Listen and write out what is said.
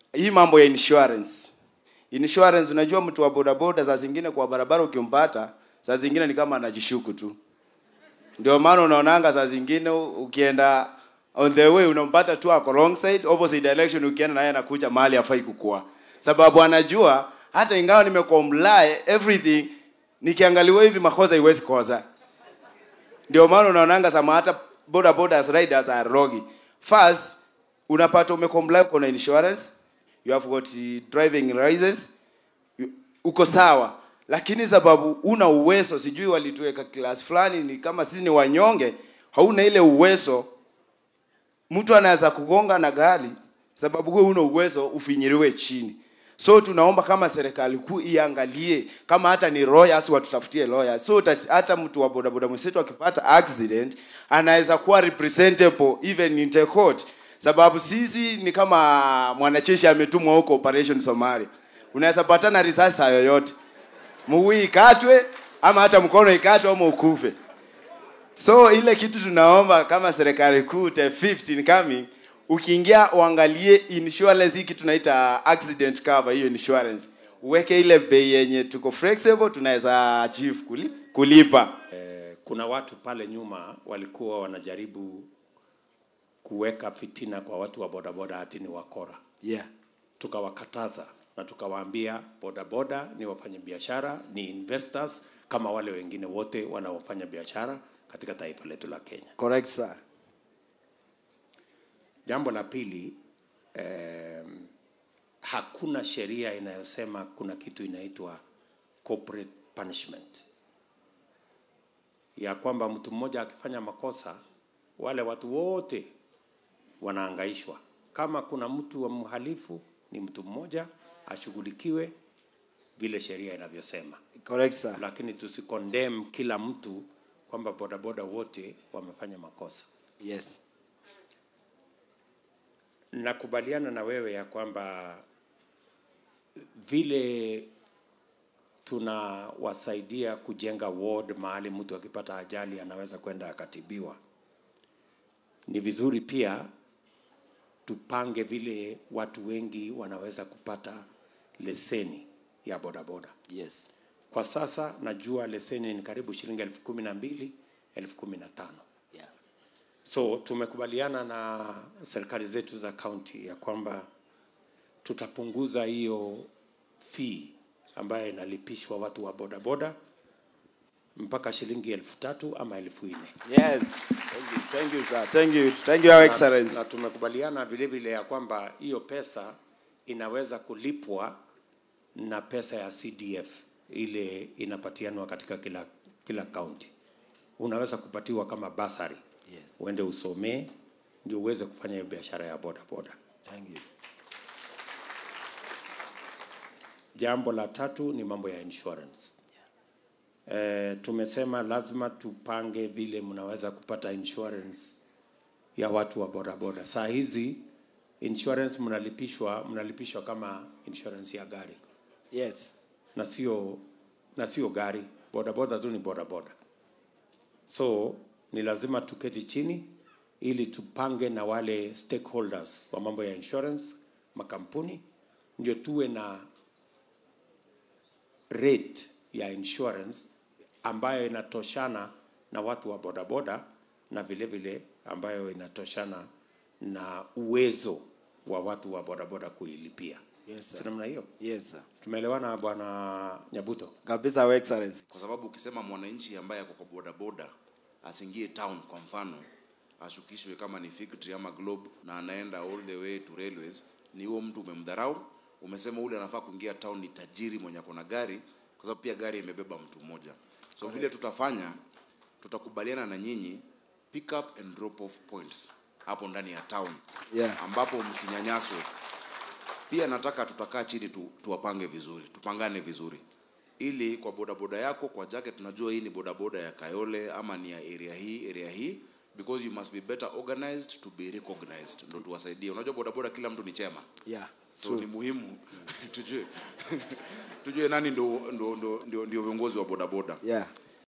hii mambo ya insurance insurance unajua mtu wa bodaboda saa zingine kwa barabara ukimpata saa zingine ni kama anajishuku tu ndio maana unaonanga saa zingine ukienda on the way unampata tu ako wrong side opposite direction ukienda naye anakuja mahali afai kukua sababu anajua hata ingawa nimecomply everything nikiangaliwa hivi makosa iwezi kosa ndio maana unaonanga sama hata boda boda riders are rogi first unapata umecomply uko na insurance you have got the driving license you- uko sawa lakini sababu una uwezo sijui walituweka class fulani ni kama sisi ni wanyonge hauna ile uwezo mtu anaweza kugonga na gari sababu wewe una uwezo ufinyiriwe chini so tunaomba kama serikali kuu iangalie kama hata ni lawyers watutafutie lawyers so that hata mtu wa bodaboda mwenzetu akipata accident anaweza kuwa representable even in the court sababu sisi ni kama mwanajeshi ametumwa huko operation Somalia unaweza patana risasi saa yoyote mguu ikatwe ama hata mkono ikatwe ama ukufe so ile kitu tunaomba kama serikali kuu the 15 coming ukiingia uangalie insurance hii kitu tunaita accident cover hiyo insurance uweke ile bei yenye tuko flexible tunaweza achieve kuli, kulipa Eh, kuna watu pale nyuma walikuwa wanajaribu kuweka fitina kwa watu wa bodaboda hati ni wakora. yeah Tukawakataza na tukawaambia bodaboda ni wafanyabiashara, ni investors kama wale wengine wote wanaofanya biashara katika taifa letu la Kenya. correct sir Jambo la pili, eh, hakuna sheria inayosema kuna kitu inaitwa corporate punishment, ya kwamba mtu mmoja akifanya makosa wale watu wote wanaangaishwa. Kama kuna mtu wa mhalifu, ni mtu mmoja ashughulikiwe vile sheria inavyosema, correct sir lakini tusikondem kila mtu kwamba bodaboda wote wamefanya makosa. yes Nakubaliana na wewe ya kwamba vile tunawasaidia kujenga ward mahali mtu akipata ajali anaweza kwenda akatibiwa, ni vizuri pia tupange vile watu wengi wanaweza kupata leseni ya bodaboda. yes Kwa sasa najua leseni ni karibu shilingi elfu kumi na mbili elfu kumi na tano. yeah So tumekubaliana na serikali zetu za kaunti ya kwamba tutapunguza hiyo fee ambayo inalipishwa watu wa bodaboda mpaka shilingi elfu tatu ama elfu nne yes thank you thank you sir thank you thank you your excellency na tumekubaliana vile vile ya kwamba hiyo pesa inaweza kulipwa na pesa ya CDF ile inapatianwa katika kila kila kaunti. Unaweza kupatiwa kama basari yes uende usomee ndio uweze kufanya hiyo biashara ya boda boda. thank you Jambo la tatu ni mambo ya insurance. E, tumesema lazima tupange vile mnaweza kupata insurance ya watu wa bodaboda. Saa hizi insurance mnalipishwa mnalipishwa kama insurance ya gari yes na sio na sio gari, bodaboda tu ni bodaboda. So ni lazima tuketi chini ili tupange na wale stakeholders wa mambo ya insurance, makampuni, ndio tuwe na rate ya insurance ambayo inatoshana na watu wa bodaboda na vile vile ambayo inatoshana na uwezo wa watu wa bodaboda kuilipia. Yes, sir. Si namna hiyo? yes sir Tumeelewana bwana Nyabuto? kabisa your excellency kwa sababu ukisema mwananchi ambaye ako kwa bodaboda asingie town kwa mfano ashukishwe kama ni Figtree ama Globe na anaenda all the way to railways, ni huo mtu umemdharau. Umesema ule anafaa kuingia town ni tajiri mwenye ako na gari, kwa sababu pia gari imebeba mtu mmoja. So vile tutafanya, tutakubaliana na nyinyi pick up and drop off points hapo ndani ya town Yeah. ambapo msinyanyaswe. Pia nataka tutakaa chini tu, tuwapange vizuri, tupangane vizuri ili kwa bodaboda yako kwa jacket tunajua hii ni bodaboda ya Kayole ama ni ya area hii area hii because you must be better organized to be recognized, ndo tuwasaidie. Unajua bodaboda kila mtu ni chema, yeah so ni muhimu tujue tujue nani ndo, ndo, ndo, ndio, ndio viongozi wa bodaboda yeah